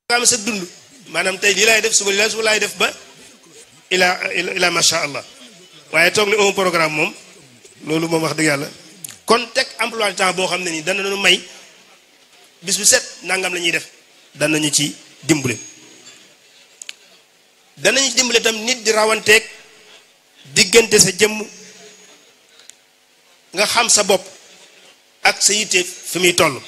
am sa dund maanaam tey lii laay def suba lii laay suba laay def ba ila ila macha allah waaye toog ni un programme moom loolu moom wax dëgg yàlla kon teg emploi du temps boo xam ne nii dana nu may bis bu set nangam la ñuy def danañu ci dimbale danañu ci dimbale tam nit di rawanteeg diggante sa jëmm nga xam sa bopp ak sa yitte fi muy toll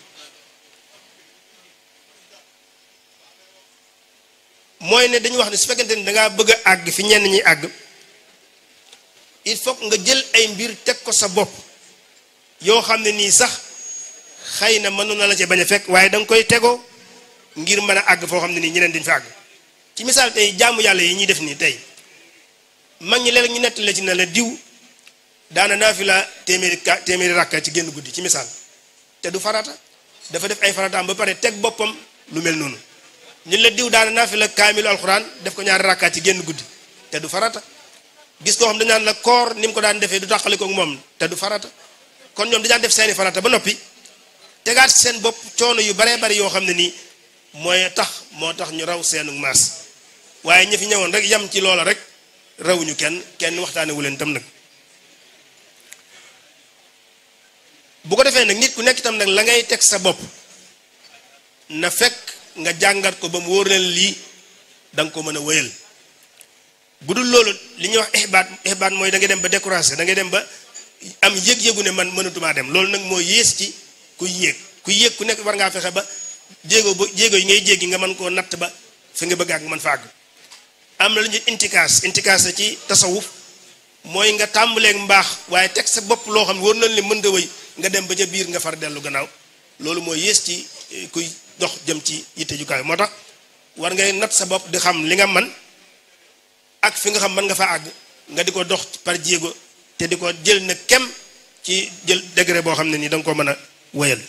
mooy ne dañu wax ne su fekkente ni dangaa bëgg a àgg fi ñenn ñi àgg il faut nga jël ay mbir teg ko sa bopp yoo xam ne nii sax xëy na mënoon na la ci bañ a fekk waaye da nga koy tegoo ngir mën a àgg foo xam ne nii ñeneen duñ fa àgg ci misaal tey jaamu yàlla yi ñuy def nii tey mag ñi léeg ñu nettali ci ne la diw daana naa fi la téeméeri ka téeméeri rakka ci génn guddi ci misaal te du farata dafa def ay farataam ba pare teg boppam lu mel noonu ñun la diw daana naa fi la kaamilu alxuraan def ko ñaari rakkaat ci génn guddi te du farata gis koo xam dañ naan la koor ni mu ko daan defee du tàqali ko moom te du farata kon ñoom dañaan def seeni farata ba noppi tegaat seen bopp coono yu baree bari yoo xam ne nii mooy tax moo tax ñu raw seenu maas waaye ñi fi ñëwoon rek yam ci loola rek rawuñu kenn kenn waxtaane wu leen tam nag bu ko defee nag nit ku nekk itam nag la ngay teg sa bopp na fekk nga jàngat ko ba mu wóor leen lii da nga ko mën a wéyal bu dul loolu li ñuy wax ixbaat ixbaat mooy da ngay dem ba découragé da ngay dem ba am yëg-yëgu ne man mënatumaa dem loolu nag moo yées ci ku yéeg ku yéeg ku nekk war ngaa fexe ba jéego ba jéego yi ngay jéggi nga mën koo natt ba fi nga bëgg ak nga mën fa àgg am na lu ñuy intikaas intikaas la ci tasawuf mooy nga tàmbaleeg mbaax waaye teg sa bopp loo xam ne war nañ li mën nga wëy nga dem ba ca biir nga far dellu gannaaw loolu mooy yées ci kuy dox jëm ci yitte ju kaay moo tax war ngay natt sa bopp di xam li nga man ak fi nga xam mën nga fa àgg nga di ko dox par jéego te di ko jël na kem ci jël degré boo xam ne nii da nga ko mën a wéyal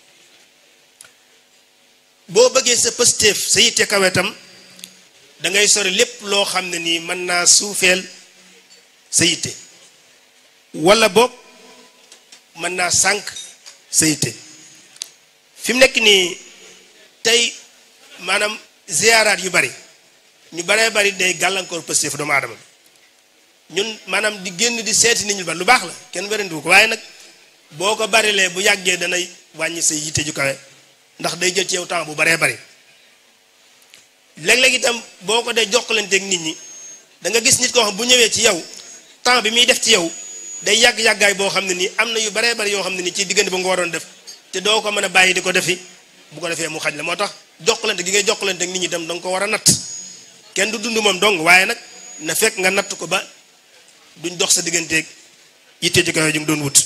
boo bëggee sa pëstéef sa yitte kawetam da ngay sori lépp loo xam ne nii mën naa suufeel sa yitte wala boog mën naa sànq sa yitte fi mu nekk nii tey maanaam ziyaaraat yu bari ñu baree bari day gàllankoor pëstéef doomu aadama ñun maanaam di génn di seeti nit ñu ba lu baax la kenn werandiwu ko waaye nag boo ko barilee bu yàggee danay wàññi sa yitte ju kawe ndax day jël ci yow temps bu baree bari léeg-léeg itam boo ko dee jokkalanteeg nit ñi da nga gis nit koo xam bu ñëwee ci yow temps bi muy def ci yow day yàgg-yàggaay boo xam ne nii am na yu baree bari yoo xam ne nii ci diggante ba nga waroon def te doo ko mën a bàyyi di ko defi bu ko defee mu xaj la moo tax jokkalante gi ngay jokkalanteeg nit ñi itam da nga ko war a natt kenn du dund moom dong waaye nag na fekk nga natt ko ba duñ dox sa digganteeg yitte ci kawe ju nga doon wut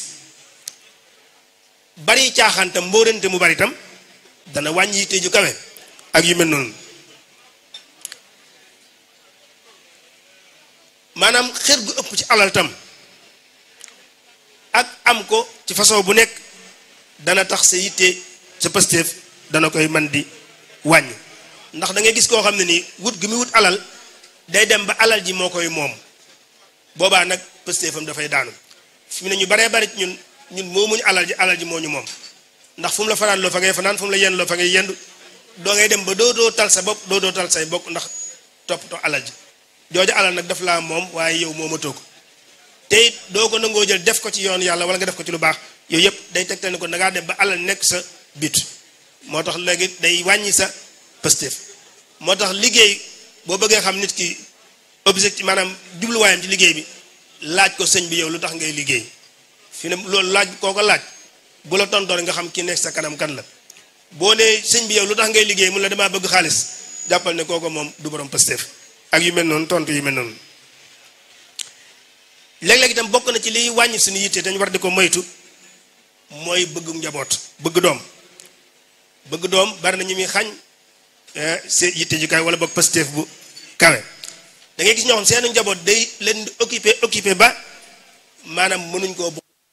bari caaxaan tam mbóorante mu bari tam dana wàññi yitte ju kawe ak yu mel noonu maanaam xër gu ëpp ci alal tam ak am ko ci façon bu nekk dana tax sa yitte sa pëstéef dana koy man di wàññi ndax da ngay gis koo xam ne nii wut gi muy wut alal day dem ba alal ji moo koy moom boobaa nag pëstéefam dafay daanu fi mu ne ñu baree bari ñun ñun moomuñu alal ji alal ji moo ñu moom ndax fu mu la fanaan loo fa ngay fanaan fu mu la yenn loo fa ngay yendu doo ngay dem ba doo doo tal sa bopp doo doo tal say bokk ndax toppatoo alal ji jooju alal nag daf laa moom waaye yow moomatoo ko te it doo ko nangoo jël def ko ci yoon yàlla wala nga def ko ci lu baax yooyu yëpp day tegtal ne ko da ngaa dem ba alal nekk sa bit moo tax léegi day wàññi sa pëstéef moo tax liggéey boo bëggee xam nit ki objectif maanaam jubluwaayam ci liggéey bi laaj ko sëñ bi yow lu tax ngay liggéey fi ne loolu laaj koo ko laaj bu la tontoor nga xam ki nekk sa kanam kan la boo nee sëñ bi yow lu tax ngay liggéey mun la damaa bëgg xaalis jàppal ne kooko moom du borom pëstéef ak yu mel noonu tontu yu mel noonu léeg-léeg itam bokk na ci liy wàññi suñu yitte dañu war di ko moytu mooy bëgg njaboot bëgg doom bëgg doom bari na ñu muy xañ see yitte ju kawe wala boog pëstéef bu kawe da ngay gis ñoo xam seenu njaboot day leen di occupé occupé ba maanaam mënuñ koo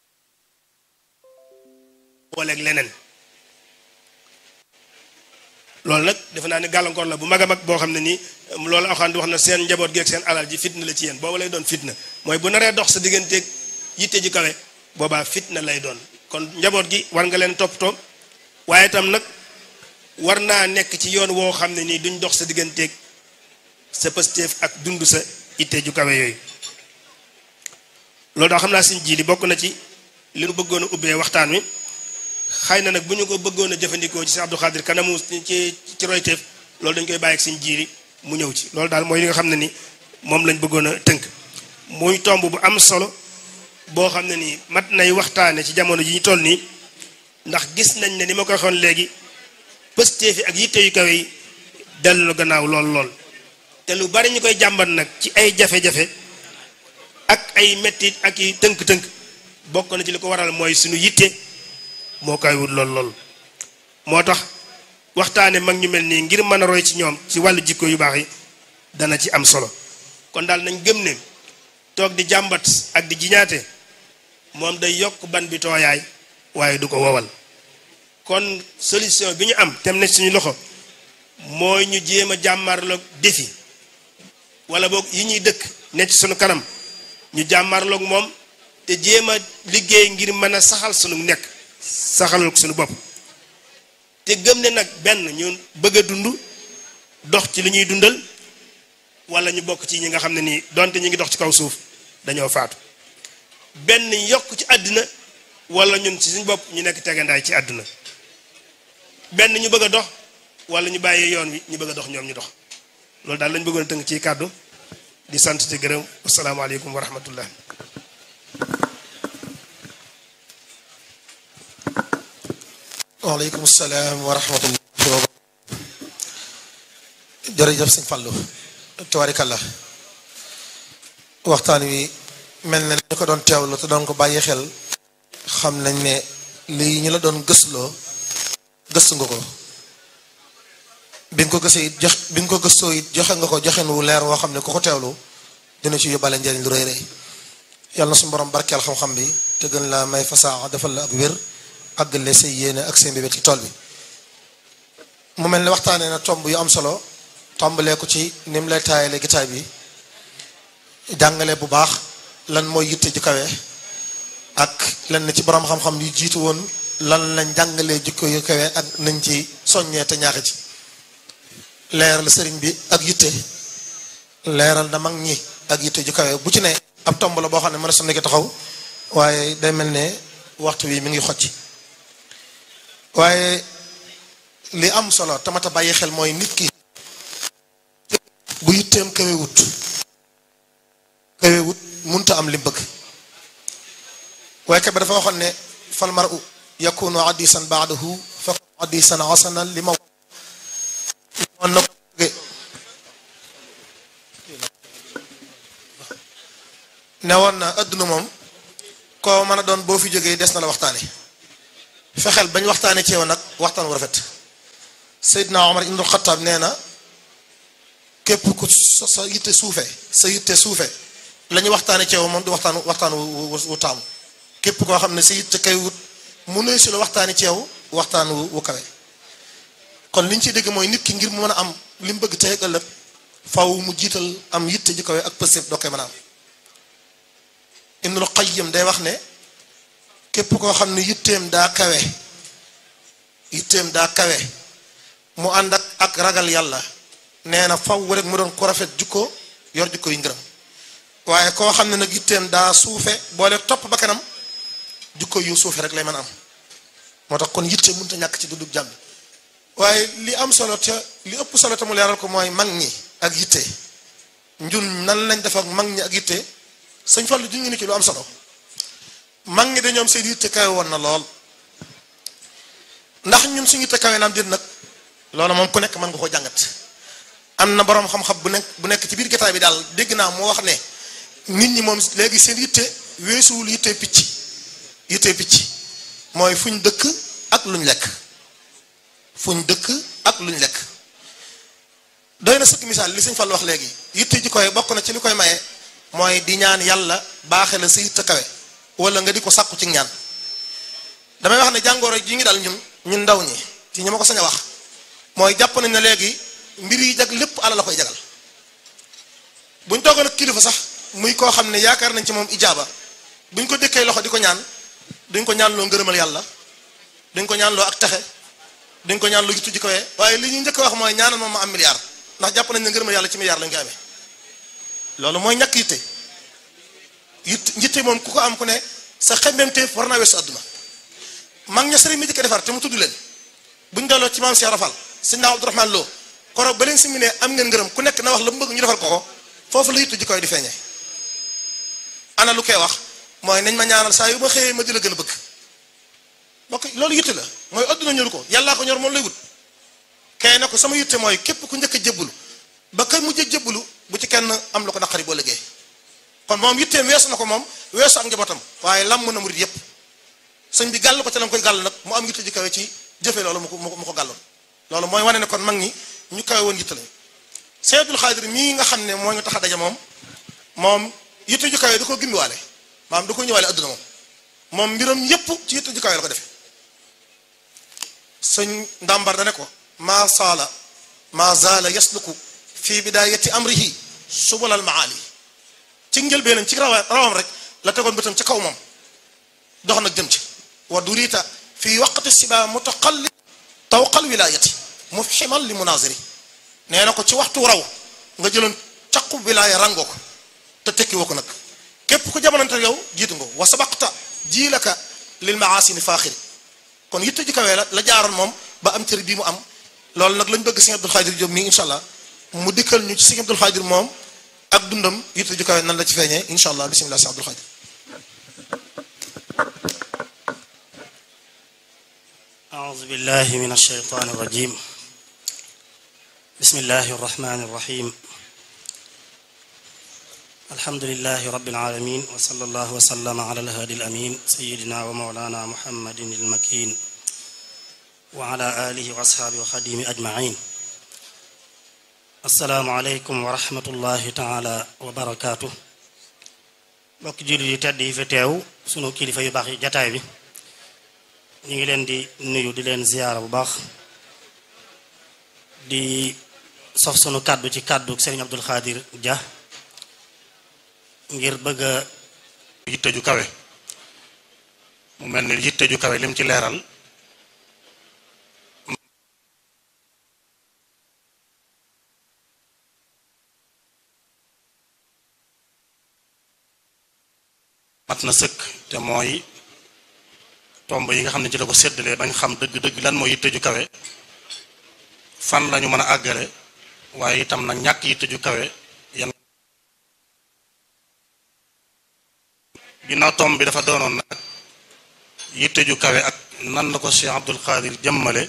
booleeg leneen loolu nag defe naa ne gàllankoor la bu mag a mag boo xam ne nii loolu axaan di wax na seen njaboot gi ak seen alal ji fitna la ci yéen booba lay doon fitna mooy bu naree dox sa digganteeg yitte ji kawe boobaa fitna lay doon kon njaboot gi war nga leen toppatoo waaye itam nag war naa nekk ci yoon woo xam ne nii duñ dox sa digganteeg sa pësteef ak dund sa itte ju kawe yooyu loolu daa xam naa suñ ji li bokk na ci li nu bëggoon a ubbee waxtaan wi xëy na nag bu ñu ko bëggoon a jëfandikoo ci si Abdou Khadir kanamu ci ci royteef loolu dañ koy bàyyi ak suñ jiiri mu ñëw ci loolu daal mooy li nga xam ne ni moom lañ bëggoon a tënk muy tomb bu am solo boo xam ne nii mat nay waxtaane ci jamono ji ñu toll nii ndax gis nañ ne ni ma ko waxoon léegi pëstee fi ak yitte yu kawe yi dellu la gannaaw lool lool te lu bari ñu koy jàmbat nag ci ay jafe-jafe ak ay mettit ak i tënk-tënk bokk na ci li ko waral mooy suñu yitte moo koy wut lool lool moo tax waxtaane mag ñu mel nii ngir mën a roy ci ñoom ci wàllu jikko yu baax yi dana ci am solo kon daal nañ gëm ne toog di jàmbat ak di jiñaate moom day yokk ban bi tooyaay waaye du ko wowal kon solution bi ñu am tem ne suñu loxo mooy ñu jéem a jàmmarloog défi wala boog yi ñuy dëkk ne ci suñu kanam ñu jàmmarloog moom te jéem a liggéey ngir mën a saxal suñu nekk saxalal ko suñu bopp te gëm ne nag benn ñu bëgg a dund dox ci li ñuy dundal wala ñu bokk ci ñi nga xam ne nii donte ñu ngi dox ci kaw suuf dañoo faatu benn yokk ci àddina wala ñun ci suñu bopp ñu nekk tegandaay ci àdduna benn ñu bëgg a dox wala ñu bàyyi yoon wi ñu bëgg a dox ñoom ñu dox loolu daal lañ bëggoon a tënk ci kàddu di sant te gërëm asalaamaaleykum wa rahmatullah waaleykum salaam wa rahmatullah jërëjëf sëñ Fallou tabarikalla waxtaan wi mel na ñu ko doon teewlu te doon ko bàyyi xel xam nañ ne lii ñu la doon gëstuloo gëstu nga ko bi nga ko gëstee it jox bi nga ko gëstoo it joxe nga ko joxen wu leer woo xam ne ku ko teewlu dina ci yóbbaale njëriñ lu rëy rëy yàlla na suñu borom barkeel xam-xam bi te gën la may fasaa defal la ak wér àggale say yéene ak seen bébét ci tool bi mu mel ne waxtaanee na tomb yu am solo tombalee ko ci ni mu lay taayale gitaay bi jàngale bu baax lan mooy yitte ju kawe ak lan ci borom xam-xam yu jiitu woon lan lañ jàngalee jikko yu kawe ak nañ ci soññee te ñaaxe ci leeral sëriñ bi ak yitte leeral na mag ñi ak yitte ju kawe bu ci ne ab tomb la boo xam ne mën a sonn ki taxaw waaye day mel ne waxtu wi mi ngi xocc waaye li am solo tamata bàyyi xel mooy nit ki bu yitteem kawe wut kawe wut munta am li bëgg waaye ka ba dafa waxoon ne fal maru yakunu addisan baadahu fa addisan hasanan li ma moon na ko ne woon na adduna moom koo mën a doon boo fi jógee des na la waxtaane fexeel bañ waxtaane ci yow nag waxtaan wu rafet Seydina Omar ibnul Xattaab nee na képp ku sa yitte suufe sa yitte suufe la ñu waxtaane ci yow moom du waxtaan waxtaan wu wu taamu képp koo xam ne sa yitte kay wut mu ne si la waxtaane ci yow waxtaan wu wu kawe kon li ñu ciy dégg mooy nit ki ngir mu mën a am li mu bëgg tey ak ëllëg faw mu jiital am yitte ji kawe ak pëstéef doo koy mën a am Ibnul Qayyim day wax ne képp koo xam ne yitteem daa kawe yitteem daa kawe mu ànd ak ak ragal yàlla nee na faw rek mu doon ko rafet jukko yor jukko yi ngërëm waaye koo xam ne nag yitteem daa suufe boole topp ba kanam jukko yu suufe rek lay mën a am moo tax kon yitte mënut a ñàkk ci dundub jàmm waaye li am solo te li ëpp solo te mu leeral ko mooy mag ñi ak yitte njun nan lañ def ak mag ñi ak yitte sëñ Fallu ju ngi ni ci lu am solo mag ñi dañoom seen yitte kawe woon na lool ndax ñun suñu yitte kawe naam déet nag loolu moom ku nekk mën nga ko jàngat am na boroom xam-xam bu nekk bu nekk ci biir gataay bi daal dégg naa moo wax ne nit ñi moom léegi seen yitte weesuwul yitte picc yitte picc mooy fuñ dëkk ak luñ lekk fuñ dëkk ak luñ lekk doy na sëkk misaal li sëñ Fall wax léegi yitte ji koy bokk na ci li koy maye mooy di ñaan yàlla baaxe la sa yitte kawe wala nga di ko sàkku ci ñaan damay wax ne jàngoro ji ngi dal ñun ñun ndaw ñi ci ñi ma ko sañ a wax mooy jàpp nañ ne léegi mbir yi jag lépp ala la koy jagal buñ toogoon ak kilifa sax muy koo xam ne yaakaar nañ ci moom ijaaba buñ ko dëkkee loxo di ko ñaan duñ ko ñaanloo ngërëmal yàlla duñ ko ñaanloo ak texe duñ ko ñaan lu jiitu ji kawee waaye li ñuy njëkk a wax mooy ñaanal moom ma am milliard ndax jàpp nañ ne ngërëm yàlla ci milliard lañ ko amee loolu mooy ñàkk yitte yitte yitte moom ku ko am ku ne sa xemmemteef war naa weesu àdduna mag ña sëriñ mi jëkk defar te mu tudd leen buñ delloo ci maam Cheikh Rafal sëñ naa Abdourahmane Lo koroog ba leen si mu ne am ngeen ngërëm ku nekk na wax la mu bëgg ñu defal ko ko foofu la yitte ji koy di feeñee ana lu koy wax mooy nañ ma ñaanal saa yu ma xëyee ma di la gën a bëgg ok loolu yitte la mooy adduna ñoru ko yàllaa ko ñor moom lay wut kay na ko sama yitte mooy képp ku njëkk a jébbalu ba kay mujj a jébbalu bu ci kenn am la ko naqari boo liggéey kon moom yitteem weesu na ko moom weesu ak njabootam waaye lam mën a murit yépp sëñ bi gàll ko ca la koy gàll nag mu am yitte ji kawe ci jëfe loolu mu ko mu ko gàlloon loolu mooy wane ne kon mag ñi ñu kawe woon yitte lañ Seydul Xaadir mii nga xam ne moo ñu tax a daje moom moom yitte ju kawe da ko gimmiwaale maanaam da ko ñëwaale adduna moom moom mbiram yépp ci yitte ju kawe la ko defee sëñ ndàmbar da ne ko maa saala maa zaala yasluku fi bidayati amrihi subulal maali ci njëlbeenam ci rawa rawam rek la tegoon bëtam ci kaw moom dox nag jëm ci wa durita fi waqti siba mutaqalli tawqal wilayati mufhiman li munaziri nee na ko ci waxtu raw nga jëloon caqu wilaaya rangoo ko te tekki woo ko nag képp ku jamonante yow jiitu nga wa sabaqta jiilaka lil maasini faaxiri kon yitte ji kawee la la jaaroon moom ba am cër bii mu am loolu nag lañ bëgg sëñ Abdul Xaadir Jóob mii incha allah mu dikkal ñu ci sëñ Abdul Xaadir moom ak dundam yitte ji kawee nan la ci feeñee incha allah bisimilah sëñ Abdul Xaadir أعوذ بالله من الشيطان الرجيم بسم الله الرحمن الرحيم الحمد لله رب العالمين وصلى الله وسلم على الهادي الأمين سيدنا ومولانا محمد المكين وعلى آله وأصحابه وخديم أجمعين السلام عليكم ورحمة الله تعالى وبركاته mbokk jullit yi tedd yi fi teew sunu kilifa yu baax yi jataay bi ñu ngi leen di nuyu di leen ziyaara bu baax di sox sunu kàddu ci kàddu Serigne Abdul Xaadir Dia ngir bëgg a yitte ju kawe mu mel ni yitte ju kawe lim ci leeral mat na sëkk te mooy tomb yi nga xam ne ci la ko séddalee bañ xam dëgg-dëgg lan mooy yitte ju kawe fan lañu mën a àggale waaye itam nag ñàkk yitte ju kawe yan ginnaaw tomb bi dafa doonoon nag yitte ju kawe ak nan la ko Cheikh Abdul Xaadir jëmmale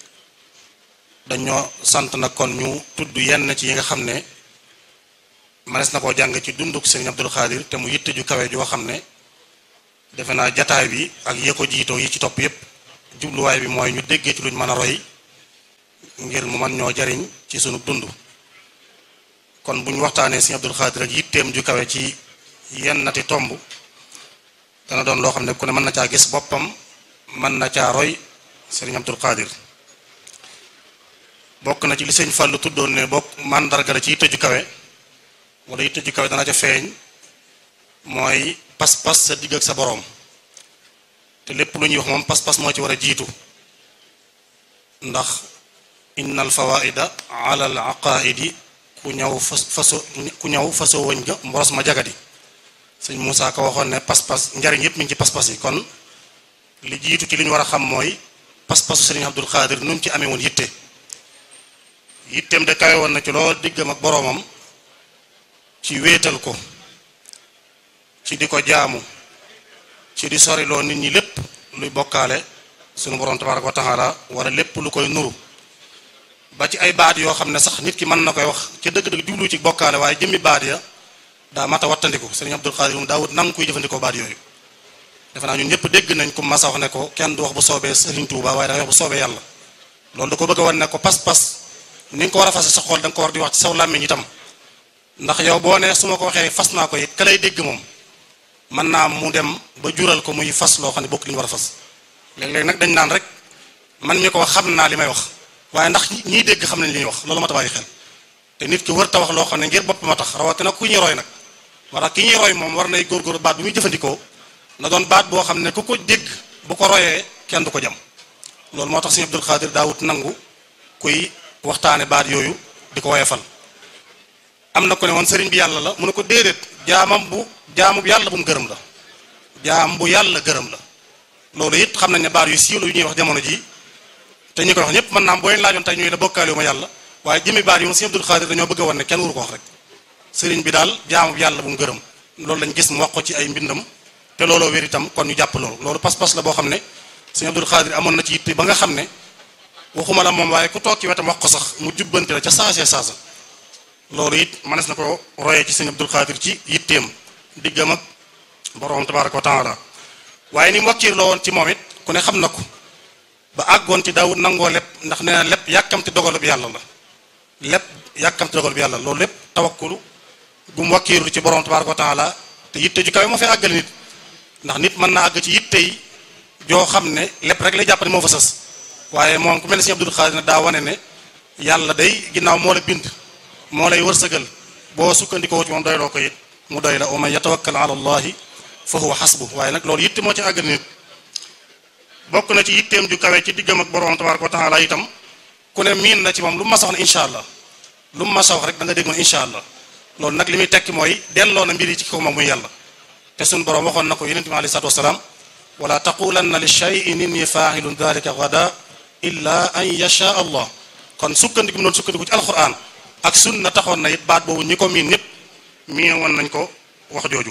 dañoo sant na kon ñu tudd yenn ci yi nga xam ne manes na koo jàng ci dunduk Sëriñ Abdul Xaadir te mu yitte ju kawe joo xam ne defe naa jataay bi ak yee ko jiitoo yi ci topp yépp jubluwaay bi mooy ñu déggee ci luñ mën a roy ngir mu man ñoo jariñ ci sunu dund kon bu ñu waxtaanee Sëriñ Abdul Xaadir ak yitteem ju kawe ci yenn nati tomb dana doon loo xam ne ku ne mën na caa gis boppam mën na caa roy Sëriñ Abdul Xaadir bokk na ci li sëñ Fàllu tuddoon ne bokk màndarga la ci yitte ju kawe wala yitte ju kawe dana ca feeñ mooy pas-pas sa digg ak sa boroom te lépp lu ñuy wax moom pas-pas moo ci war a jiitu ndax inna al fawaida ala al aqaidi ku ñëw fas faso ku ñëw faso wëñ ga mboros ma jagadi sëñ Moussa ko waxoon ne pas-pas njariñ yépp mi ngi ci pas-pas yi kon li jiitu ci li ñu war a xam mooy pas-pasu sëriñ Abdul Xaadir nu mu ci amee woon yitte yitteem de kawe woon na ci lool diggam ak boroomam ci wéetal ko ci di ko jaamu ci di soriloo nit ñi lépp luy bokkaale sunu borom tabaraka wa taala wala lépp lu koy nuru ba ci ay baat yoo xam ne sax nit ki mën na koy wax ci dëgg-dëgg jublu ci bokkaale waaye jëmmi baat ya daa mat a wattandiku sëriñ Abdul Xaadir moom daawut nangu kuy jëfandikoo baat yooyu defe naa ñun ñëpp dégg nañ ko masa wax ne ko kenn du wax bu soobee sëriñ Tuuba waaye dangay wax bu soobee yàlla loolu da ko bëgg a wan ne ko pas-pas ni nga ko war a fase sa xol da nga ko war di wax ci saw làmmiñ itam ndax yow boo nee su ma ko waxee fas naa ko it ka lay dégg moom mën naa mu dem ba jural ko muy fas loo xam ne bokk li ñu war a fas léeg-léeg nag dañ naan rek man mi ko wax xam naa li may wax waaye ndax ñiy dégg xam nañ li ñuy wax loolu ma ta bàyyi xel te nit ki wër ta wax loo xam ne ngir bopp ma tax rawatina ku ñuy roy nag moo tax ki ñuy roy moom war nay góorgóorlu baat bi muy jëfandikoo na doon baat boo xam ne ku ko dégg bu ko royee kenn du ko jam loolu moo tax sëñ Abdul Xaadir daawut nangu kuy waxtaane baat yooyu di ko woyefal am na ko ne woon sëriñ bi yàlla la mu ne ko déedéet jaamam bu jaamu bu yàlla bu mu gërëm la jaam bu yàlla gërëm la loolu it xam nañ ne baat yu siiw la yu ñuy wax jamono ji te ñi koy wax ñëpp mën naa am boo leen laajoon tey ñuy la bokkaale ma yàlla waaye jëmi baat yi moom sëñ Abdul Xaadir dañoo bëgg a wan ne kenn waru ko wax rek sëriñ bi daal jaamu bu yàlla bu mu gërëm loolu lañ gis mu wax ko ci ay mbindam te looloo wér itam kon ñu jàpp loolu loolu pas-pas la boo xam ne sëñ Abdul Xaadir amoon na ci yitte ba nga xam ne waxuma la moom waaye ku toog ci wetam wax ko sax mu jubbante la ca saasee saasa loolu it manes na ko royee ci sëñ Abdul Xaadir ci yitteem diggam ak borom tabaraka wa taala waaye ni mu wakkiir loo woon ci moom it ku ne xam na ko ba àggoon ci daawut nangoo lépp ndax nee na lépp yàkkamti dogalub yàlla la lépp yàkkamti dogalub yàlla loolu lépp tawakkulu gu mu wakkiirlu ci borom tabaraka wa taala te yitte ju kawe moo fay àggale nit ndax nit mën naa àgg ci yitte yi joo xam ne lépp rek lay jàpp ne moo fa sës waaye moom ku mel ne sëñ Abdul Xaadir na daa wane ne yàlla day ginnaaw moo la bind moo lay wërsëgal boo sukkandikoo ci moom doyloo ko it mu doy la wa man yatawakkal ala allahi fa huwa xasbu waaye nag loolu yitte moo ci àggal nit bokk na ci yitteem ju kawe ci diggam ak borom tabaraka wa taala itam ku ne miin na ci moom lu mu ma wax ne incha allah lu mu ma wax rek da nga dégg moom incha allah loolu nag li muy tekki mooy delloo na mbir yi ci kaw moom muy yàlla te suñ borom waxoon na ko yonent bi alei salatu wasalaam wala taqulanna li shay'in inni faa'ilun dhalika ghadan illa an yasha allah kon sukkandiku mu doon sukkandiku ci alquran ak sunna taxoon na it baat boobu ñi ko miin ñëpp miin woon nañ ko wax jooju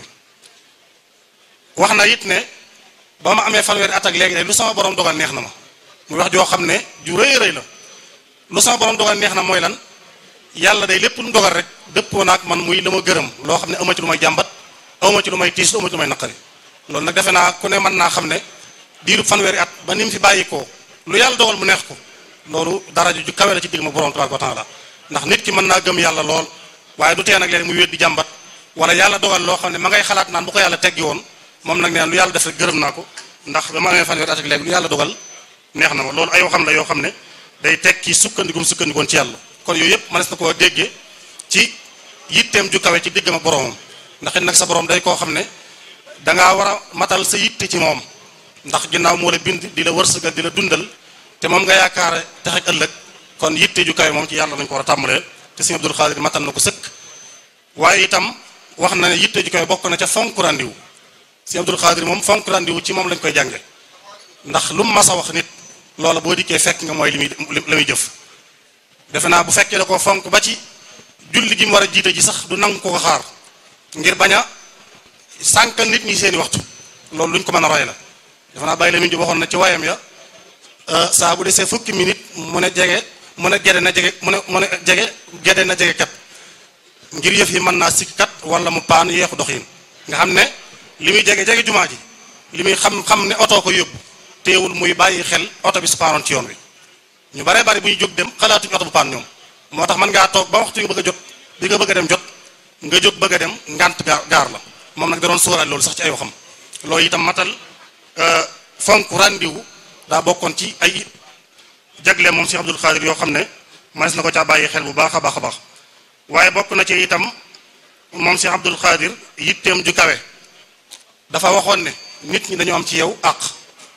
wax na it ne ba ma amee fanweeri at ak léegi day lu sama borom dogal neex na ma muy wax joo xam ne ju rëy rëy la lu sama borom dogal neex na mooy lan yàlla day lépp lu mu dogal rek dëppoo naag man muy la ma gërëm loo xam ne ama ci lu may jàmbat awma ci lu may tiis awma ci lu may naqari loolu nag defe naa ku ne mën naa xam ne diiru fanweeri at ba ni mu fi bàyyi ko lu yàlla dogal mu neex ko loolu daraja ju kawe la ci digg ma borom tabaraka wa taala ndax nit ki mën naa gëm yàlla lool waaye du tee nag léegi muy weddi jàmbat wala yàlla dogal loo xam ne ma ngay xalaat naan bu ko yàlla teggi woon moom nag neen lu yàlla def rek gërëm naa ko ndax ba ma amee fanweeri at ak léegi lu yàlla dogal neex na ma loolu ay waxam la yoo xam ne day tekki sukkandikum sukkandikoon ci yàlla kon yooyu yëpp mënees na koo déggee ci yitteem ju kawe ci diggam ak boromam ndax it nag sa borom day koo xam ne dangaa war a matal sa yitte ci moom ndax ginnaaw moo la bind di la wërsëgal di la dundal te moom nga yaakaar tax ak ëllëg kon yitte ju kawe moom ci yàlla lañ ko war a tàmbalee te sëñ Abdul Xaadir matal na ko sëkk waaye itam wax na ne yitte ju kawe bokk na ca fonk randiwu sëñ Abdul Xaadir moom fonk randiwu ci moom lañ koy jànge ndax lu mu mas a wax nit loola boo dikkee fekk nga mooy li muy la muy jëf defe naa bu fekkee da ko fonk ba ci julli gi mu war a jiite ji sax du nangu ko ko xaar ngir bañ a sànkal nit ñi seeni waxtu loolu luñ ko mën a roy la defe naa bàyyi la min ji waxoon na ci wayam ya saa bu desee fukki minute mu ne jege mu ne gede na jege mu ne mu ne jege gede na jege kat ngir yëf yi mën naa sikk kat wala mu paan yeexu dox yin nga xam ne li muy jege jege jumaa ji li muy xam xam ne oto ko yóbbu teewul muy bàyyi xel oto bi su paanoon ci yoon wi ñu baree bari bu ñu jóg dem xalaatuñu oto bu paan ñoom moo tax mën ngaa toog ba waxtu nga bëgg a jot bi nga bëgg a dem jot nga jóg bëgg a dem ngant gaar la moom nag da doon sóoraal loolu sax ci ay waxam loolu itam matal fonk randiwu daa bokkoon ci ay jagle moom Cheikh Abdul Xaadir yoo xam ne manes na ko caa bàyyi xel bu baax a baax a baax waaye bokk na ci itam moom Cheikh Abdul Xaadir yitteem ju kawe dafa waxoon ne nit ñi dañoo am ci yow àq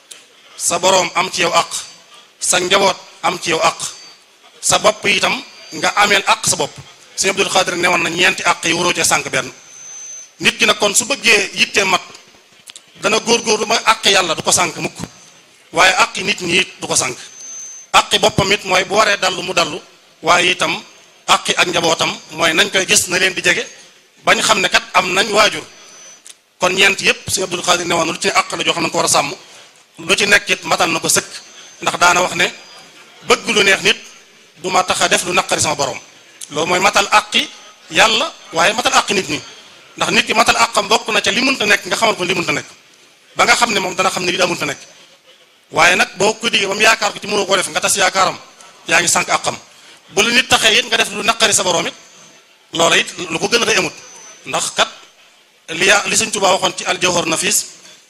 sa boroom am ci yow àq sa njaboot am ci yow àq sa bopp itam nga ameel àq sa bopp Sëñ Abdul Xaadir ne woon na ñeenti àq yi waroo cee sànq benn nit ki nag kon su bëggee yittee mat dana góorgóorlu mooy àq yàlla du ko sànq mukk waaye àqi nit ñi it du ko sànq àqi boppam it mooy bu waree dallu mu dallu waaye itam àqi ak njabootam mooy nañ koy gis na leen di jege bañ xam ne kat am nañ waajur kon ñeent yépp Sëñ Abdul Xaadir ne woon lu ci ne àq la joo xam ne ko war a sàmm lu ci nekk it matal na ko sëkk ndax daana wax ne bëgg lu neex nit du ma tax a def lu naqari sama borom loolu mooy matal àqi yàlla waaye matal àqi nit ñi ndax nit ki matal àqam bokk na ca li mënta nekk nga xamal ko li mënta nekk ba nga xam ne moom dana xam ne li daa mënta nekk waaye nag boo ko diggee ba mu yaakaar ko ci mënoo koo def nga tas yaakaaram yaa ngi sànq àqam bu la nit taxee it nga def lu naqari sa borom it loola it lu ko gën a day amut ndax kat li ya li Sëñ Tuubaa waxoon ci aljawhar nafis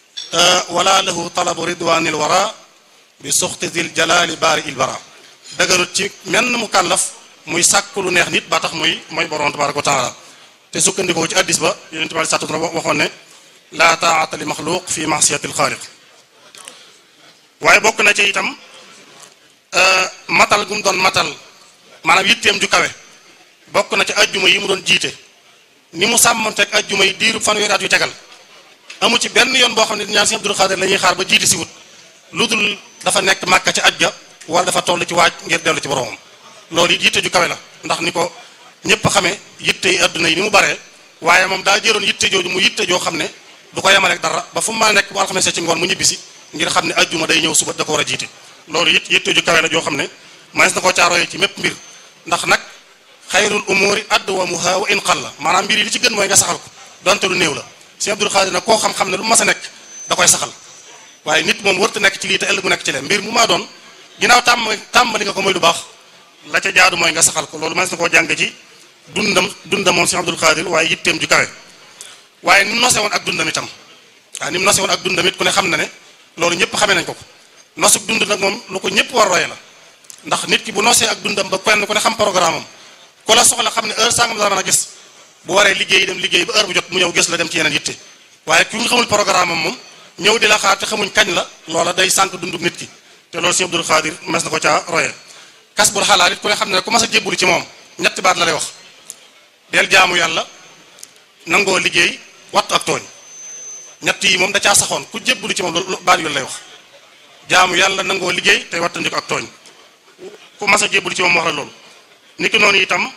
wala lahu talabu ridwanil wara bi suxti zil jalali baari il bara daganut ci menn mu kàllaf muy sàkk lu neex nit ba tax muy mooy borom tabaraka wa taala te sukkandikoo ci addis ba yonent bi sàttu waxoon ne laa taata li maxluq fi masiyati alxaaliq waaye bokk na ci itam matal gu mu doon matal maanaam yitteem ju kawe bokk na ci ajjuma yi mu doon jiite ni mu sàmmanteeg ajjuma yi diiru fanweeri at yu tegal amu ci benn yoon boo xam ne ñaan Sëñ Abdul Xaadir la ñuy xaar ba jiite si wut lu dul dafa nekk màkka ci aj ga wala dafa toll ci waaj ngir dellu ci boromam loolu it yitte ju kawe la ndax ni ko ñëpp xamee yitte yi adduna yi ni mu baree waaye moom daa jëloon yitte jooju mu yitte joo xam ne du ko yemaleeg dara ba fu mu mën a nekk bu alxames ci ngoon mu ñibbisi ngir xam ne ajjuma day ñëw suba da ko war a jiite loolu it yitte ju kawe la joo xam ne manes na koo caaroyee ci mépp mbir ndax nag xayrul umuri adwamuha wa in qalla maanaam mbir yi li ci gën mooy nga saxal ko donte lu néew la Sëñ Abdul Xaadir nag koo xam-xam ne lu mas a nekk da koy saxal waaye nit moom warta nekk ci lii te ëllëg mu nekk ci leen mbir mu maa doon ginnaaw tàmm tàmbali nga ko mooy lu baax la ca jaadu mooy nga saxal ko loolu manes na koo jàng ci dundam dundam moom Sëñ Abdul Xaadir waaye yitteem ju kawe waaye ni mu nose woon ak dundam itam waaye ni mu nose woon ak dundam it ku ne xam na ne loolu ñëpp xamee nañ ko ko nosuk dund nag moom lu ko ñëpp war roye la ndax nit ki bu nosee ak dundam ba kenn ku ne xam programme am ku la soxla xam ne heure sangam la mën a gis bu waree liggéey dem liggéey ba heure bu jot mu ñëw gis la dem ci yeneen yitte waaye ku ñu xamul programme am moom ñëw di la xaar te xamuñ kañ la loola day sànq dunduk nit ki te loolu Sëñ Abdul Xaadir mes na ko caa roye kas bul xalaat it ku ne xam ne ku mas a jébbulu ci moom ñetti baat la lay wax del jaamu yàlla nangoo liggéey wattu ak tooñ ñett yi moom da caa saxoon ku jébbulu ci moom loolu baat yooyu lay wax jaamu yàlla nangoo liggéey tey wattandiku ak tooñ ku mas a jébbulu ci moom wax la loolu niki noonu itam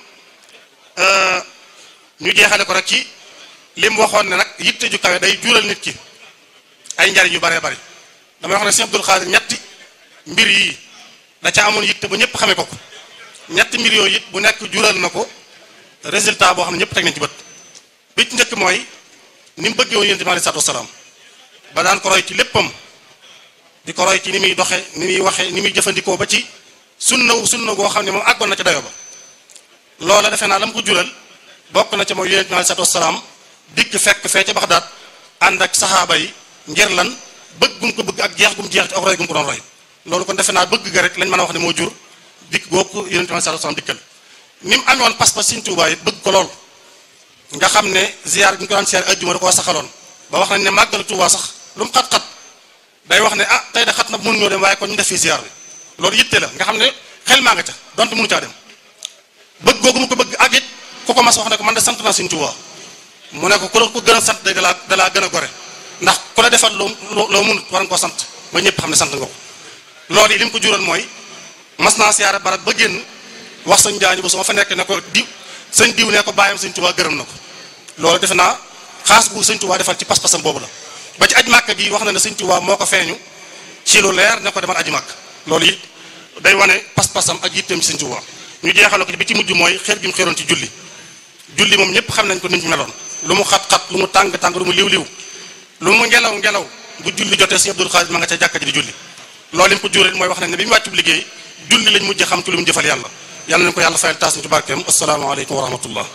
ñu jeexale ko rek ci li mu waxoon ne nag yitte ju kawe day jural nit ki ay njariñ yu baree bari damay wax ne Sëñ Abdul Xaadir ñetti mbir yii da ca amoon yitte ba ñëpp xamee ko ko ñetti mbir yooyu it bu nekk jural na ko résultat boo xam ne ñëpp teg nañ ci bët bi ci njëkk mooy ni mu bëggee woon yonent bi aleyhi salaatu wasalaam ba daan ko roy ci léppam di ko roy ci ni muy doxe ni muy waxe ni muy jëfandikoo ba ci sunna sunna goo xam ne moom àggoon na ca dayo ba loola defe naa la mu ko jural bokk na ca mooy yonent bi aleyhi salaatu wasalaam dikk fekk fee ca Baxdaad ànd ak saxaaba yi ngir lan bëgg gum ko bëgg ak jeex gum jeex ci ak roy gum ko doon roy loolu kon defe naa bëgg ga rek lañ mën a wax ne moo jur dikk googu yonent bi aleyhi salaatu wasalaam dikkal ni mu amee woon pas-pas Sëñ Tuubaa it bëgg ko lool nga xam ne ziar bi ñu ko daan ziar ajjuma da koo saxaloon ba wax nañ ne màggal Tuubaa sax lu mu xat-xat day wax ne ah tey de xat na mënu ñoo dem waaye kon ñu def fii ziar bi loolu yitte la nga xam ne xel maa nga ca donte mënu caa dem bëgg googu mu ko bëgg ak it ku ko mas wax ne ko man de sant naa Sëñ Tuubaa mu ne ko ku la ko gën a sant day dalaa dalaa gën a gore ndax ku la defal loo loo mënut war nga koo sant ba ñëpp xam ne sant nga ko loolu yi li mu ko jural mooy mas naa siyaare barab ba génn wax sëñ jaañu ba su ma fa nekk ne ko diw sëñ diw ne ko bàyyam sëñ Tuubaa gërëm na ko loolu defe naa xaas bu sëñ Tuubaa defal ci pas-pasam boobu la ba ci aj màkk gi wax na ne sëñ Tuubaa moo ko feeñu ci lu leer ne ko demal aji màkk loolu it day wane pas-pasam ak yitteem ci sëñ Tuubaa ñu jeexale ko ci bi ci mujj mooy xeer gi mu xeeroon ci julli julli moom ñëpp xam nañ ko ni mu meloon lu mu xat-xat lu mu tàng-tàng lu mu liw-liw lu mu ngelaw ngelaw bu julli jotee sëñ Abdul Xaadir ma nga ca jàkka ji di julli loolu li mu ko jural mooy wax nañ ne bi mu wàccu liggéey julli lañ mujj xam ci lu mu jëfal yàlla yàlla nañ ko yàlla fayal taas ñu ci barkeem asalaamaaleykum wa rahmatullah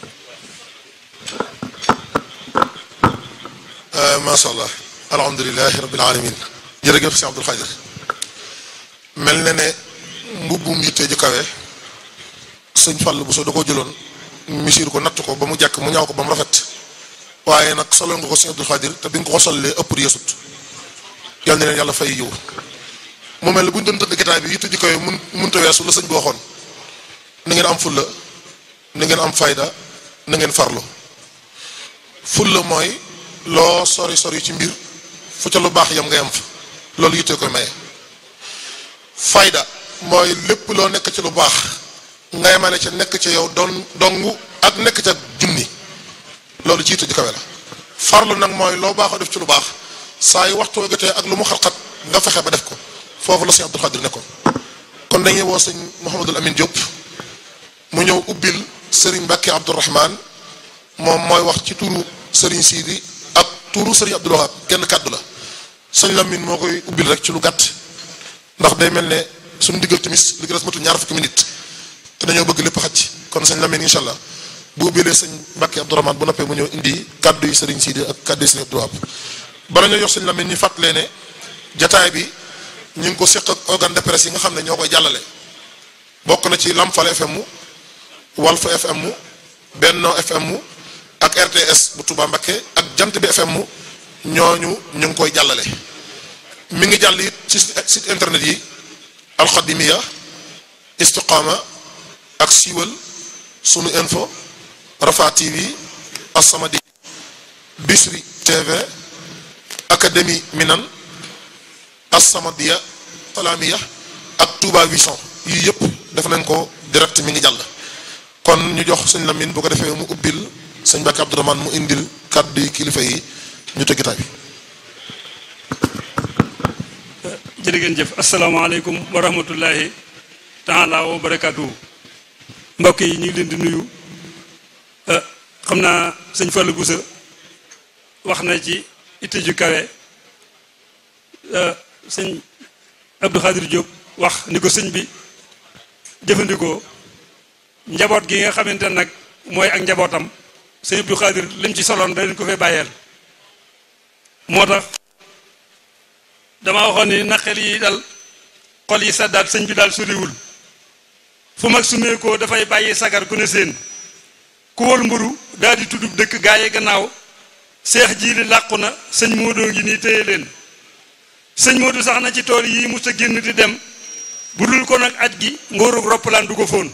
macha allah alhamdulilahi rabbil alamin jërëjëf si Abdul Xaadir mel na ne mbubbum yitte ju kawe sëñ Fall bu soo da koo jëloon misir ko natt ko ba mu jàkk mu ñaaw ko ba mu rafet waaye nag solo nga ko sëñ Abdul Xaadir te bi nga ko sollee ëpp yeesut yal na leen yàlla fay yiw mu mel ne bu ñu doon tëdd gitaay bi yitte ju kawe mun munta weesu la sëñ bi waxoon na ngeen am fulla na ngeen am fayda na ngeen farlu fulla mooy loo sori sori ci mbir fu ca lu baax yam nga yam fa loolu yitte koy maye fayda mooy lépp loo nekk ci lu baax nga yemale ca nekk ca yow don dongu ak nekk ca junni loolu ci yitte ju kawe la farlu nag mooy loo baaxoo def ci lu baax saa yu waxtu jotee ak lu mu xat-xat nga fexe ba def ko foofu la sëñ Abdul Xaadir nekkoon kon dañuy woo sëñ Mouhamadul Amin Diop mu ñëw ubbil sëriñ Mbàkke Abdourahman moom mooy wax ci turu sëriñ Sidi ak turu sëriñ Abdul Wahab kenn kàddu la sëñ Lamine moo koy ubbil rek ci lu gàtt ndax day mel ne suñu diggal timis li ko des matul ñaar fukki minute te dañoo bëgg lépp xaj kon sëñ Lamine incha allah bu ubbilee sëñ Mbàkke Abdourahman bu noppee mu ñëw indi kàddu yi sëriñ Sidi ak kàddu yi sëriñ Abdul Wahab bala ñoo jox sëñ Lamine ñu fàttalee ne jataay bi ñu ngi ko seq ak organe de presse yi nga xam ne ñoo koy jàllale bokk na ci Lamfal FM mu Walf FM mu Benno FM mu ak RTS bu Touba Mbakke ak Jant bi FM mu ñooñu ñu ngi koy jàllale mi ngi jàll it ci site internet yi alxadimiya istiqaama ak siiwal sunu info rafa tv assamadi bisri tv académie minan assamadiya salaamiya ak touba vision yii yëpp def nañ ko direct mi ngi jàll kon ñu jox sëñ Lamine bu ko defee mu ubbil sëñ Mbàkke Abdourahmane mu indil kàddu yi kilifa yi ñu tëggitaay bi jërë ngeen jëf asalaamaaleykum wa rahmatullahi taala wa barakaatu mbokk yi ñu ngi leen di nuyu xam naa sëñ Fallou Boussa wax na ci itte ju kawe sëñ Abdou Khadir Diop wax ni ko sëñ bi jëfandikoo njaboot gi nga xamante nag mooy ak njabootam sëñ Abdou Khadir lim ci soloon da leen ko fee bàyyeel moo tax dama waxoon ni naqel yi dal xol yi saddaat sëñ bi daal soriwul fu mag sumeekoo dafay bàyyi sagar ku ne seen ku wol mburu daal di tuddub dëkk gaaye gannaaw seex jiili làqu na sëñ Modou ngi nii téye leen sëñ Modou sax na ci tool yi mus a génn di dem bu dul ko nag aj gi ngóorug roppalaan du ko fóon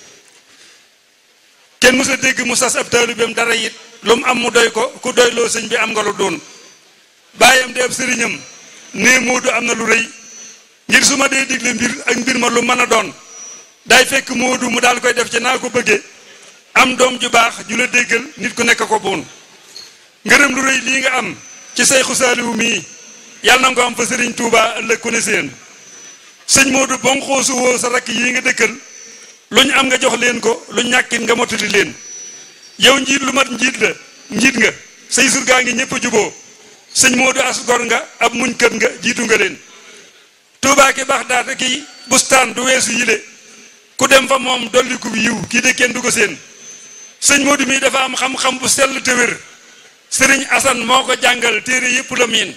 kenn mus a dégg mu sas ab taalibeem dara it lu mu am mu doy ko ku doyloo sëñ bi am nga lu doon bàyyam de ab sëriñam nee Moodu am na lu rëy ngir su ma dee digle mbir ak mbir ma lu mën a doon day fekk Moodu mu daal koy def ci naa ko bëggee am doom ju baax ju la déggal nit ku nekk ko boon ngërëm lu rëy lii nga am ci Seyxu Saaliwu mii yàlla na nga ko am fa sëriñ Touba ëllëg ku ne seen sëñ Moodu bon xoosu woo sa rakk yii nga dëkkal lu ñu am nga jox leen ko lu ñàkkit nga mottali leen yow njiit lu mat njiit la njiit nga say surgaa ngi ñëpp a juboo sëñ Modou as gor nga ab muñ kët nga jiitu nga leen Touba ki baax daata ki bustaan du weesu yile ku dem fa moom dolli ku yiw kii de kenn du ko seen sëñ Modou mii dafa am xam-xam bu sell te wér sëriñ Assane moo ko jàngal téere yépp la miin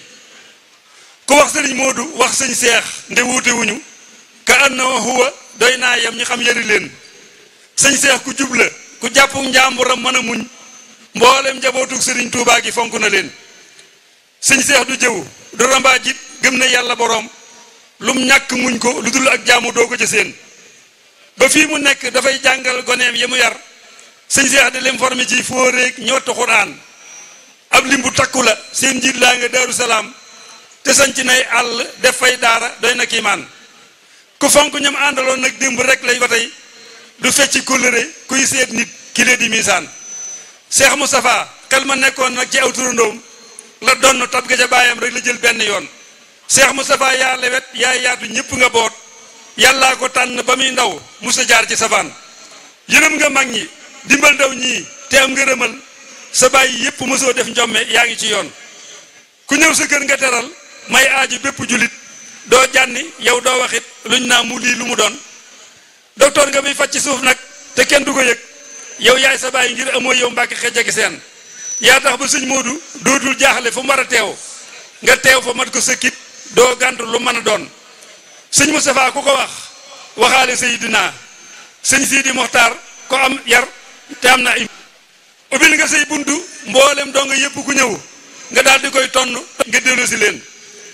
ku wax sëriñ Modou wax sëñ Seex nde wuute wuñu ka an na huwa doy naa yam ñi xam yëri leen sëñ Seex ku jub la ku jàppu njàmburam mën a muñ mboolem njabootug sëriñ Touba gi fonk na leen sëñ seex du jëw du rambaa jit gëm na yàlla boroom lum ñàkk muñ ko lu dul ak jaamu doo ko ca seen ba fii mu nekk dafay jàngal goneem yi mu yar sëñ seex di leen formé ci fóoreeg ñottu xuraan ab lim bu takku la seen njiit laa nga daaru salaam te sañc nay àll def fay daara doy na kiimaan ku fonk ñam àndaloon nag démb rek lay ba tey du fecci kóllëre kuy seet nit ki lee di misaan seex Moustapha kal ma nekkoon nag ci aw turandoom la donn tab ga ca baayam rek la jël benn yoon Cheikh Moustapha yaa lewet yaa yaatu ñëpp nga boot yàllaa ko tànn ba muy ndaw musa jaar ci safaan yërëm nga mag ñi dimbal ndaw ñii te am ngërëmal sa bàyyi yépp mosoo def njomme yaa ngi ci yoon ku ñëw sa kër nga teral may aaju bépp julit doo jànni yow doo waxit luñ naa mu lii lu mu doon docteur nga muy faj ci suuf nag te kenn du ko yëg yow yaay sa bàyyi ngir amoo yow mbàkki xejjagi seen yaa tax ba sëñ Moodu dootul jaaxle fu mu war a teew nga teew fa mat ko sëkkit doo gàntu lu mën a doon sëñ Moustapha ku ko wax waxaale Seydina sëñ Sidi Moxtaar ko am yar te am na im ubbil nga say buntu mboolem doo nga yëpp ku ñëw nga daal di koy tonn nga dellu si leen